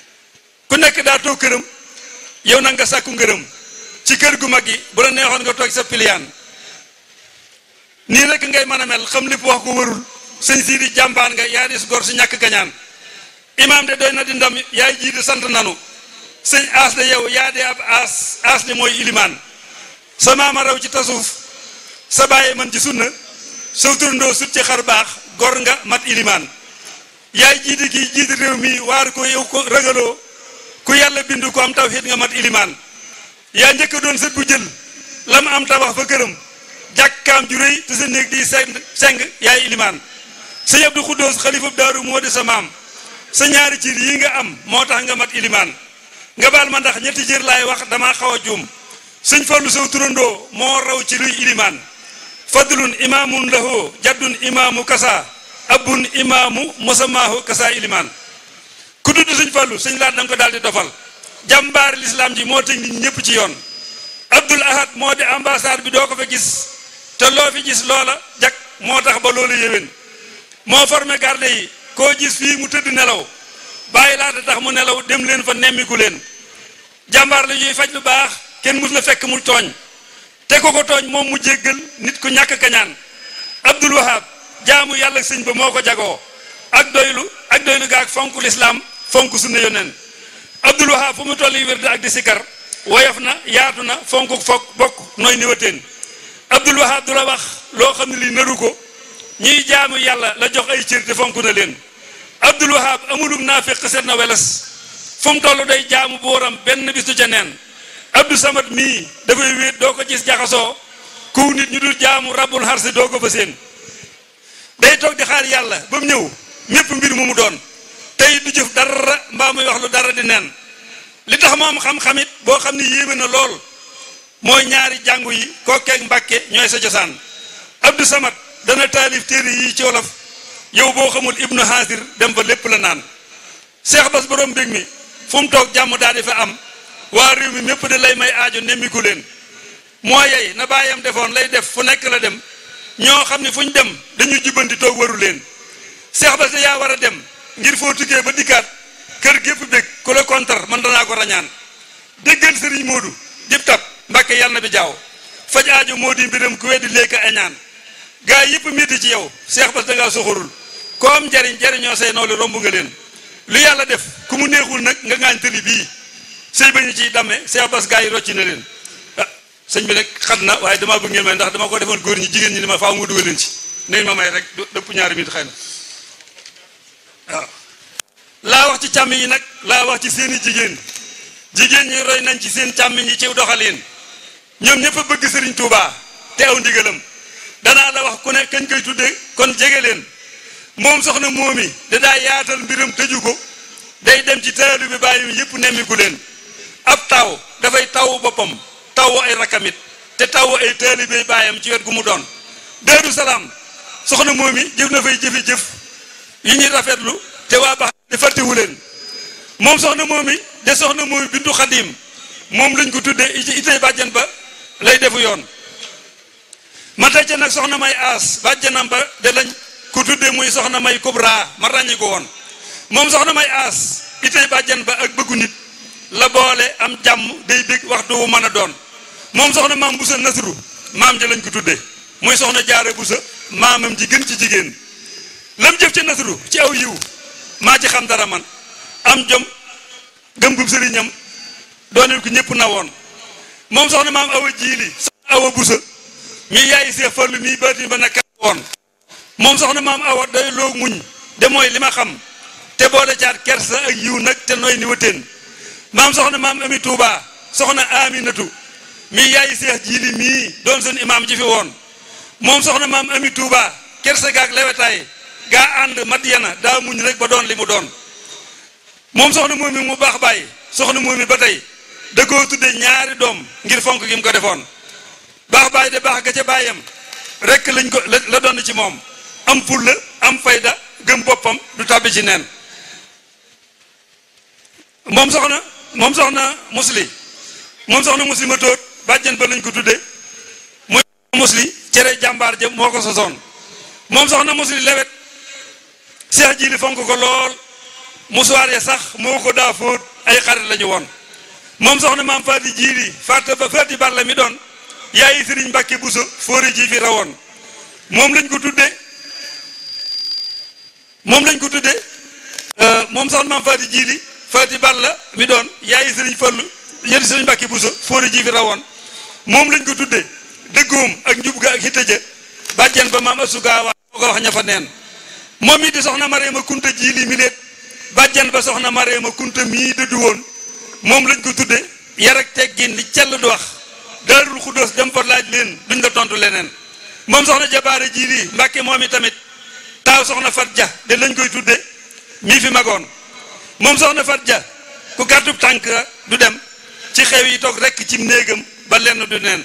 ku nekk daa toog këram yow nag nga sàkku ngërëm ci kër gu mag gi bu la neexoon nga toog sa piliyaan nii rek ngay mën a mel xam lépp wax ko warul sëñ sii di jàmbaan nga yaa dis gor si ñàkk kañaan imaam de doy na di ndam yaay jiite sant nanu sëñ aas de yow yaa de ab aas aas de mooy ilimaan sa maama raw ci tasuuf sa bàyyi man ci sunna soo turndoo sut ci xar baax gor nga mat ilimaan yaay jiite kii jiite réew mi waar ko yow ko ragaloo ku yàlla bindu ko am tawxiid nga mat ilimaan yaa njëkk doon sët bu jël la ma am tabax fa këram jàkkaam ju rëy te sa néeg di seng seng yaay ilimaan sëñ Abdou Khoudous xalifab daaru moo di sa maam sa ñaari cir yi nga am moo tax nga mat ilimaan nga baal ma ndax ñetti cër laay wax damaa xaw a juum sëñ Fallu Sow turandoo moo raw ci luy ilimaan fadlun imaamun lahu jaddun imaamu kasa abun imaamu mosamaahu kasa ilimaan ku tudd sëñ Fallu sëñ laat da nga ko daal di dofal jàmbaari lislaam ji moo teg nit ñëpp ci yoon Abdul Ahad moo di ambassade bi doo ko fa gis te loo fi gis loola jak moo tax ba loolu yéwén moo formé garde yi koo gis fii mu tëdd nelaw bàyyi laata tax mu nelaw dem leen fa nemmiku leen jàmbaar la ñuy faj lu baax kenn mus la fekk mu tooñ te ko ko tooñ moom mu jéggal nit ku ñàkk kañaan Abdul Wahab jaamu yàlla sëñ ba moo ko jagoo ak doylu ak doylu ga ak fonk lislaam fonk sunna yoneen Abdul Wahab fu mu tolli wérde ak di sikar woyof na yaatu na fonk fokk bokk nooy niwateen Abdul Wahab du la wax loo xam ne lii naru ko ñiy jaamu yàlla la jox ay cër te fonk na leen Abdul Wahab amulum naa fekk seet na welas fu mu toll day jaamu booram benn bis du ca neen Abdou Samad mii dafay wéet doo ko gis jaxasoo ku nit ñu dul jaamu rabbul xarsi doo ko fa seen day toog di xaar yàlla ba mu ñëw mépp mbir mu mu doon tey du jëf dara mbaa muy wax lu dara di neen li tax mu am xam-xamit boo xam ne yéeme na lool mooy ñaari jàngu yi kokkeeg mbàkke ñooy sa cosaan Abdou Samad dana taalif téere yi ci wolof yow boo xamul ibnu haasir dem fa lépp la naan Cheikh Bass borom mbég mi fu mu toog jàmm daal di fa am waa réew mi mépp de lay may aajo nemmiku leen moo yey na bàyyam defoon lay def fu nekk la dem ñoo xam ne fu ñu dem dañuy jubbanti toog waru leen Cheikh Bass yaa war a dem ngir foo tukkee ba dikkaat kër gépp bég ku la kontar man danaa ko rañaan déggal sëriñ Moodu dib tab mbàkke yàlla na bi jaaw faj aajo moo di mbiram ku weddi léegi añaan gaa yëpp métti ci yow Cheikh Bass dangaa soxorul ko am njariñ jariñoo say nawle romb nga leen lu yàlla def ku mu neexul nag nga ngaañ tëli bii sëy ba ñu ciy damme Cheikh Bass gaa yi rocci na leen ah sëñ bi nag xat na waaye damaa bëgg ngeen may ndax dama ko defoon góor ñi jigéen ñi ni ma faaw nga dugal leen ci nañ ma may rek dëpp ñaari minute xëy na waaw laa wax ci càmm yi nag laa wax ci seeni jigéen jigéen ñi roy nañ ci seen càmm yi ci doxalin ñoom ñëpp a bëgg sëriñ Touba te aw ndigalam danaa la wax ku ne kañ koy tudde kon jege leen moom soxna moomi da daa yaatal mbiram tëju ko day dem ci taalu bi bàyyi yëpp nemmiku leen ab taw dafay taw boppam taw ay rakamit te taw ay taalibe bàyyam ci wet gu mu doon Daaru Salaam soxna moomi jëf na fay jëfi jëf yi ñuy rafetlu te waa baax di fàttewu leen moom soxna moomi de soxna moomi bintu xadim moom lañ ko tudde itay bàjjan ba lay defu yoon ma tey ca nag soxna may aas bàjjanam ba de lañ ku tudde muy soxna may kubra ma ràññi ko woon moom soxna may aas itay bàjjan ba ak bëggu nit la boole am jàmm day bég waxtu wu mën a doon moom soxna maam busa nasru maam ja lañ ko tudde muy soxna jaare busa maamam ji gën ci jigéen lam jëf ci nasru ci aw yiw maa ci xam dara man am jom gëm gum sëriñam dooneel ko ñëpp na woon moom soxna maam awa jiili soxna awa busa mi yaayi seex fallu mi baatin ba naka woon moom soxna maam awa day loo muñ de mooy li ma xam te boole caat kersa ak yiw nag te nooy ni wateen maam soxna maam ami tuuba soxna aminatu mi yaayi seex jiili mii doon seen imaam ji fi woon moom soxna maam ami tuuba kersa gaak lewetaay gaa ànd Madyana daa muñ rek ba doon li mu doon moom soxna moom mi mu baax bàyyi soxna moom mi ba tey da koo tudde ñaari doom ngir fonk gi mu ko defoon baax bàyyi de baax ga ca bàyyam rek lañ ko la doon ci moom am fulla am fayda gëm boppam du tàbbi ci neen moom soxna moom soxna musli moom soxna musli ma tóot bàjjen ba lañ ko tudde muy musli cere jàmbaar jëm moo ko sosoon moom soxna musli lewet seex jiili fonk ko lool musuwaar ya sax moo ko daa fóot ay xarit lañu woon moom soxna maam faati jiili faata ba faati balla mi doon yaayi sëriñ mbàkke buso fóori ji fi rawoon moom lañ ko tudde moom lañ ko tudde moom soxna maam faati jiili faati balla mi doon yaayi sëriñ fallu yéen sëriñ mbàkke buso fóori ji fi rawoon moom lañ ko tudde dëggoom ak njub ga ak hitta ja bàjjen ba maam asugaawa moo ko wax ña fa neen moom it di soxna Mareema Kunta jiili mi leet bàjjan ba soxna Mareema Kunta mii dëddu woon moom lañ ko tudde yar ak teggin li cell du wax daarul xuddoos dem fa laaj leen duñ la tontu leneen moom soxna jabaare jiili mbàkke moom i tamit taaw soxna fat ja de lañ koy tudde mii fi magoon moom soxna fat ja ku gàttub tànk du dem ci xew yi toog rekk ci néegam ba lenn du neen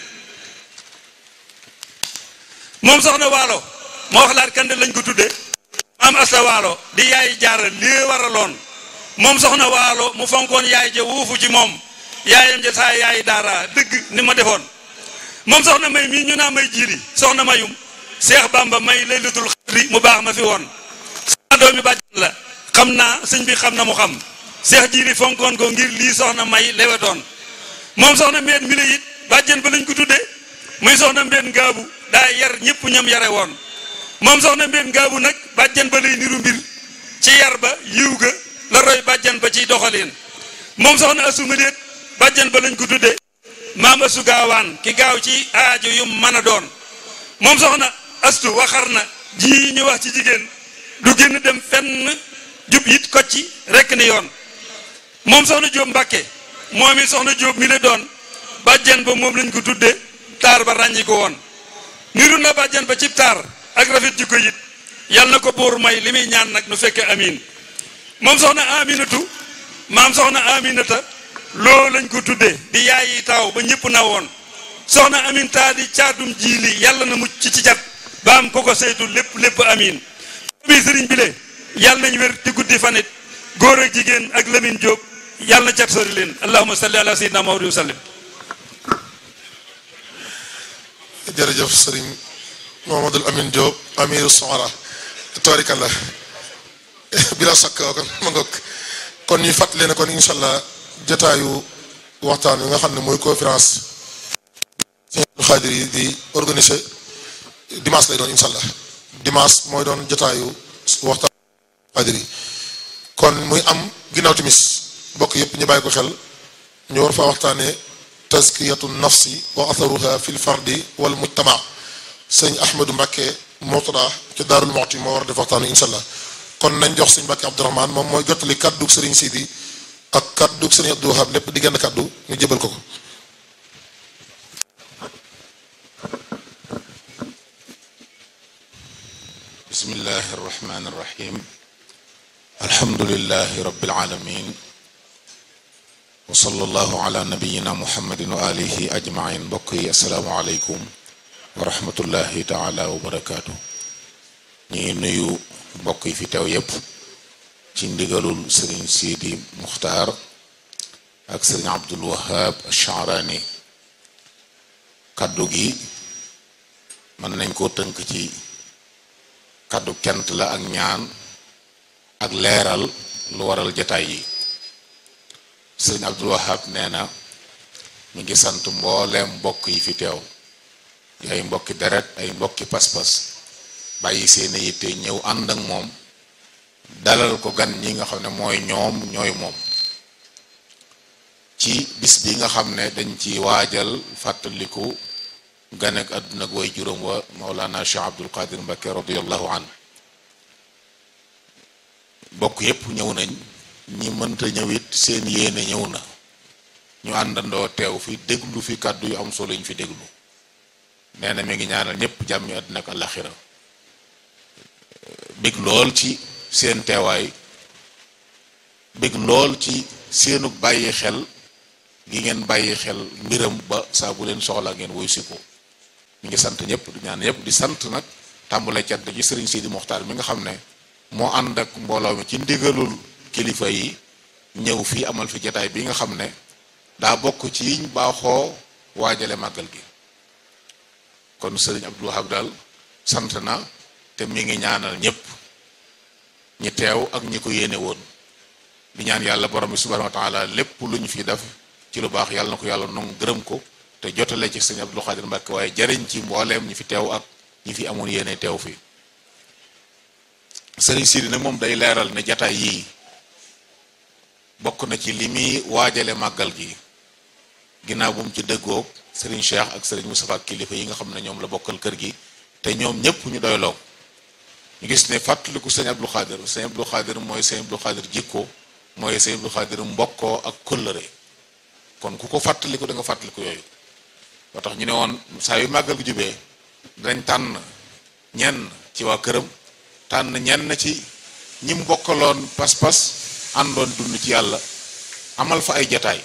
moom soxna waalo moo wax laat kande lañ ko tudde maam asta waalo di yaay jaara lii waraloon moom soxna waalo mu fonkoon yaay ja wuufu ci moom yaayam ja saa yaay daara dëgg ni ma defoon moom soxna may mii ñu naa may jiiri soxna mayum seex bamba may laylatul xadri mu baax ma fi woon sama doomi bàjjan la xam naa sëñ bi xam na mu xam seex jiiri fonkoon ko ngir lii soxna may lewetoon moom soxna mbeen mi la it bàjjen ba lañ ko tudde muy soxna mbeen ngaabu daa yar ñëpp ñam yare woon moom soxna mbeen ngaabu nag bàjjen ba lay niru mbir ci yar ba yiw ga la roy bàjjen ba ciy doxaleen moom soxna asuma déet bàjjen ba lañ ko tudde maam asu gaawaan ki gaaw ci aajo yu mën a doon moom soxna astu waxar na ji ñu wax ci jigéen du génn dem fenn jub it ko ci rekk ni yoon moom soxna jóob mbàkke moom it soxna jóob mi la doon bàjjen ba moom lañ ko tudde taar ba ràññi ko woon niru na bàjjen ba cib taar ak rafet ji ko it yàlla na ko buur may li muy ñaan nag nu fekke amin moom soxna aminatu maam soxna aminata loo lañ ko tudde di yaayi taaw ba ñëpp na woon soxna amin taa di caatum jiili yàlla na mucc ci jat ba am ko ko saytu lépp lépp amin bi sëriñ bi le yàlla nañ wér di guddi fanit góor ak jigéen ak Lamine Diop yàlla na cat sori leen allahumma salli ala sayyidina Muhammad wa sallim jërëjëf sëriñ Mohamadul Amin Diop amiru soxara tabarikàllah bila sakk kon ma ngoog kon ñuy fàttali ne kon incha allah jotaayu waxtaan wi nga xam ne mooy conférence sëñ Abdul Xaadir yi di organiser dimanche lay doon incha allah dimanche mooy doon jotaayu waxtaan xaadir yi kon muy am ginnaaw timis bokk yépp ñu bàyyi ko xel ñu war faa waxtaane tazkiyatu nafsi wa atharuha fi lfardi wal mujtama sëñ ahmadou mbàkke motada ci daarul moxti moo war a def waxtaanu insha allah kon nañ jox sëñ mbàkke abdourahman moom mooy jottali kàddug sëriñ sidi ak kàddug sëriñ abdou wahab lépp di genn kàddu ñu jëbal ko ko bismillahi irrahmani irrahim alhamdulilahi rabbil alamin wa sallallahu ala nabiyina muhammadin wa alihi ajmain mbokk yi asalaamu aleykum wa rahmatullahi taala wa barakaatu ñi nuyu mbokk yi fi teew yépp ci ndigalul sëriñ Sidi Muxtaar ak sëriñ Abdul Wahab Ash-Sha'rani kaddu gi mën nañ koo tënk ci kaddu kent la ak ñaan ak leeral lu waral jataay yi sëriñ Abdul Wahab nee na ñu ngi sant mbooleem mbokk yi fi teew di ay mbokki deret ay mbokki pas-pas bàyyi seeni yitte ñëw ànd ak moom dalal ko gan ñi nga xam ne mooy ñoom ñooy moom ci bis bi nga xam ne dañ ci waajal fàttaliku gan ak àdduna ak way juróom wa Mawlana Cheikh Abdul Qadir Mbakke radiyallahu an bokk yépp ñëw nañ ñi mënta ñëw it seen yéene ñëw na ñu àndandoo teew fi déglu fi kàddu yu am solo ñu fi déglu nee na mi ngi ñaanal ñépp jàmmi àdduna ak alaxira bég lool ci seen teewaay bég lool ci seenu bàyyi xel gi ngeen bàyyi xel mbiram ba saa bu leen soxla ngeen woy si ko mi ngi sant ñëpp di ñaan ñëpp di sant nag tàmbale cant ci sëriñ Sidi Moxtaar mi nga xam ne moo ànd ak mbooloo mi ci ndigalul kilifa yi ñëw fii amal fi jataay bi nga xam ne daa bokk ci yiñ baaxoo waajale màggal gi kon sëriñ Abdou Wahab daal sant na te mi ngi ñaanal ñëpp ñi teew ak ñi ko yéene woon di ñaan yàlla borom bi subhanahu wa taala lépp lu ñu fi def ci lu baax yàlla na ko yàlla nongu gërëm ko te jotale ci sëñ Abdou Khadir Mbacke waaye jariñ ci mbooleem ñi fi teew ak ñi fi amoon yéene teew fi sëriñ Sidi nag moom day leeral ne jataay yii bokk na ci li muy waajale màggal gi ginnaaw bu mu ci dëggoog sëriñ Cheikh ak sëriñ Moustapha kilifa yi nga xam ne ñoom la bokkal kër gi te ñoom ñëpp ñu doyloo ñu gis ne fàttaliku sëñ Abdou Khadir sëñ Abdou Khadir mooy sëñ Abdou Khadir jikko mooy sëñ Abdou Khadir mbokkoo ak kóllëre kon ku ko fàttaliku da nga fàttaliku yooyu moo tax ñu ne woon saa yu màggal gi jubee dañ tànn ñenn ci waa këram tànn ñenn ci ñi mu bokkaloon pas-pas àndoon dund ci yàlla amal fa ay jataay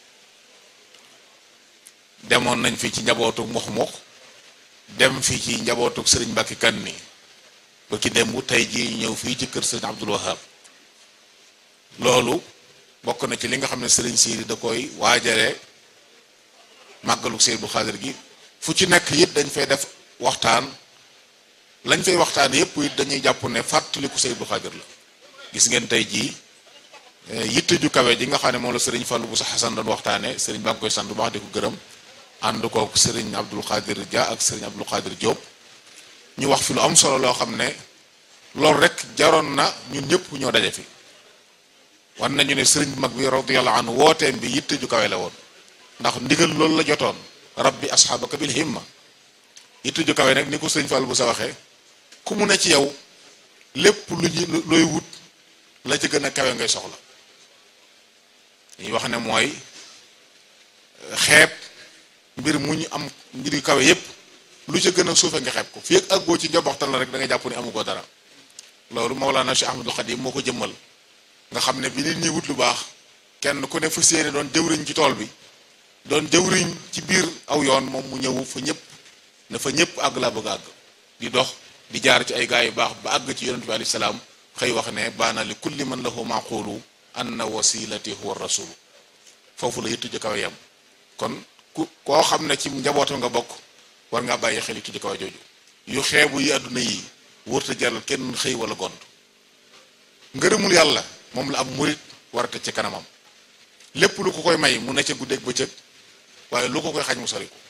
demoon nañ fi ci njabootu mox mox dem fii ci njabootu sëriñ Mbàkke kan ni ba ki dem bu tey jii ñëw fii ci kër sëriñ Abdul Wahab loolu bokk na ci li nga xam ne sëriñ Siidi da koy waajale màggalu Sëriñ Abdul Xaadir gi fu ci nekk it dañ fay def waxtaan lañ fay waxtaan yépp it dañuy jàpp ne fàttaliku Sëriñ Abdul Xaadir la gis ngeen tey jii yitte ju kawe ji nga xam ne moom la sëriñ Fallou bu sa Xasan doon waxtaane sëriñ baa ngi koy sant bu baax di ko gërëm ànd kook sëriñ Abdul Xaadir Dia ak sëriñ Abdul Xaadir Diop ñu wax fi lu am solo loo xam ne loolu rek jaroon na ñun ñëpp ñoo daje fi wan nañu ne sëriñ bu mag bi radiyallahu anhu wooteem bi yitte ju kawe la woon ndax ndigal loolu la jotoon rabbi asxaabaka bil himma yitte ju kawe nag ni ko sëriñ Fallou bu sa waxee ku mu ne ci yow lépp lu ñu looy wut la ci gën a kawe ngay soxla ñuy wax ne mooy xeeb mbir mu ñu am mbir yu kawe yépp lu ca gën a suufe nga xeeb ko fii ak àggoo ci njoboxtal la rek da nga jàpp ni amu ko dara loolu Mawlana Cheikh Ahmadul Xadim moo ko jëmmal nga xam ne bi nit ñi wut lu baax kenn ku ne fa séene doon jëwriñ ci tool bi doon jëwriñ ci biir aw yoon moom mu ñëw fa ñëpp ne fa ñëpp àgg laa bëgg àgg di dox di jaar ci ay gaa yu baax ba àgg ci yonent bi alayhi salaam xëy wax ne baana li kulli man lahu maqulu anna wasilati huwa rasul foofu la yitu ji kawe yam kon ku koo xam ne ci njabootam nga bokk war ngaa bàyyi xel yitu ji kawe jooju yu xeebu yi àdduna yi wërta jaral kenn xëy wala gont ngërëmul yàlla moom la am murit war a tëj ci kanamam lépp lu ko koy may mu ne ca guddeeg bëccëg waaye lu ko koy xañ mu sori ko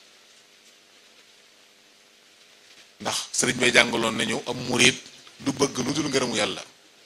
ndax sëriñ bay jàngaloon nañu am murit du bëgg lu dul ngërëmu yàlla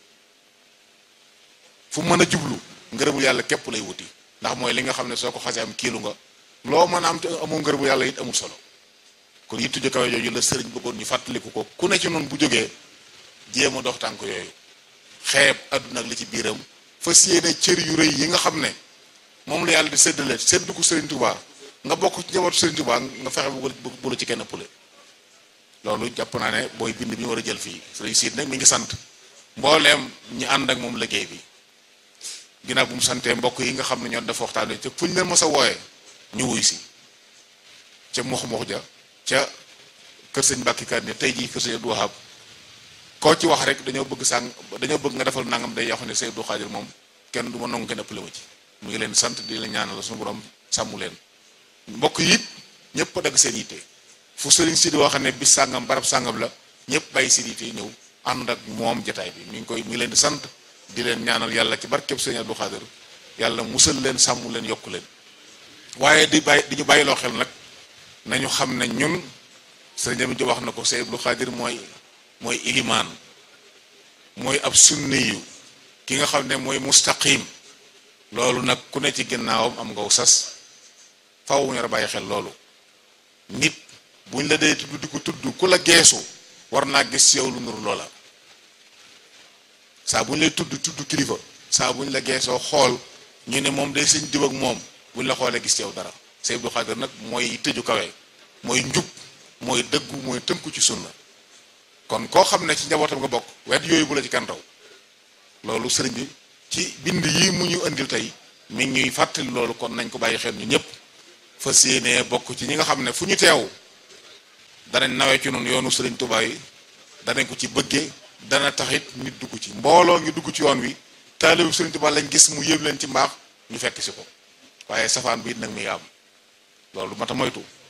fu mën a jublu ngërëmul yàlla képp lay wuti ndax mooy li nga xam ne soo ko xasee am kiilu nga loo mën a am te amoo ngërëmu yàlla it amul solo kon yittu ju kawe jooju la sëriñ bëggoon ñu fàttaliku ko ku ne ci noonu bu jógee jéem a dox tànk yooyu xeeb àdduna ak li ci biiram fas yéene cër yu rëy yi nga xam ne moom la yàlla di séddale séddu ko sëriñ Tuubaa nga bokk ci njabootu sëriñ Tuubaa nga fexe bu bu la ci kenn ëppale loolu jàpp naa ne booy bind bi ñu war a jël fii sëriñ siit nag mi ngi sant mbooleem ñi ànd ak moom liggéey bi ginnaaw bu mu santee mbokk yi nga xam ne ñoo dafa waxtaanee ca fu ñu leen mës a wooyee ñu wuy si ca mox mox ja ca kër sëñ Mbàkke Kan ne tey jii kër sëñ Abdou Wahab koo ci wax rek dañoo bëgg sàng dañoo bëgg nga defal nangam day wax ne sëñ Abdou Xaadir moom kenn du ma nangu kenn ëppale ma ci mu ngi leen sant di la ñaanal suñu borom sàmmu leen mbokk yi it ñëpp a dagg seen yitte fu sëriñ si di wax ne bis sàngam barab sàngam la ñëpp bàyyi seen yitte ñëw ànd ak moom jataay bi mi ngi koy mi ngi leen di sant di leen ñaanal yàlla ci barkeb sëñ Abdou Xaadir yàlla musal leen sàmm leen yokku leen waaye di bàyyi di ñu bàyyiloo xel nag nañu xam ne ñun sëñ Ami wax na ko sëñ Abdou Xaadir mooy mooy ilimaan mooy ab sunni yu ki nga xam ne mooy mustaqim loolu nag ku ne ci ginnaawam am ngaw sas faw ñu war a bàyyi xel loolu nit buñ la dee tudd di ko tudd ku la geesu war naa gis yow lu nuru loola saa bu ñu lay tudd tudd kilifa saa bu ñu la geesoo xool ñu ne moom day sëñ diw ak moom bu ñu la xoolee gis yow dara Sëñ Abdou Xaadir nag mooy tëju kawe mooy njub mooy dëggu mooy tënku ci sunna kon koo xam ne ci njabootam nga bokk wet yooyu bu la ci kan raw loolu sëriñ bi ci bind yi mu ñu indil tey mi ngi ñuy fàttali loolu kon nañ ko bàyyi xel ñu ñëpp fas yéenee bokk ci ñi nga xam ne fu ñu teew danañ nawee ci noonu yoonu sëriñ Tuubaa yi danañ ko ci bëggee dana taxit nit dugg ci mbooloo ngi dugg ci yoon wi taalibu Sëriñ Tuubaa lañ gis mu yëb leen ci mbaax ñu fekk si ko waaye safaan bi it nag mi ngi am loolu mata moytu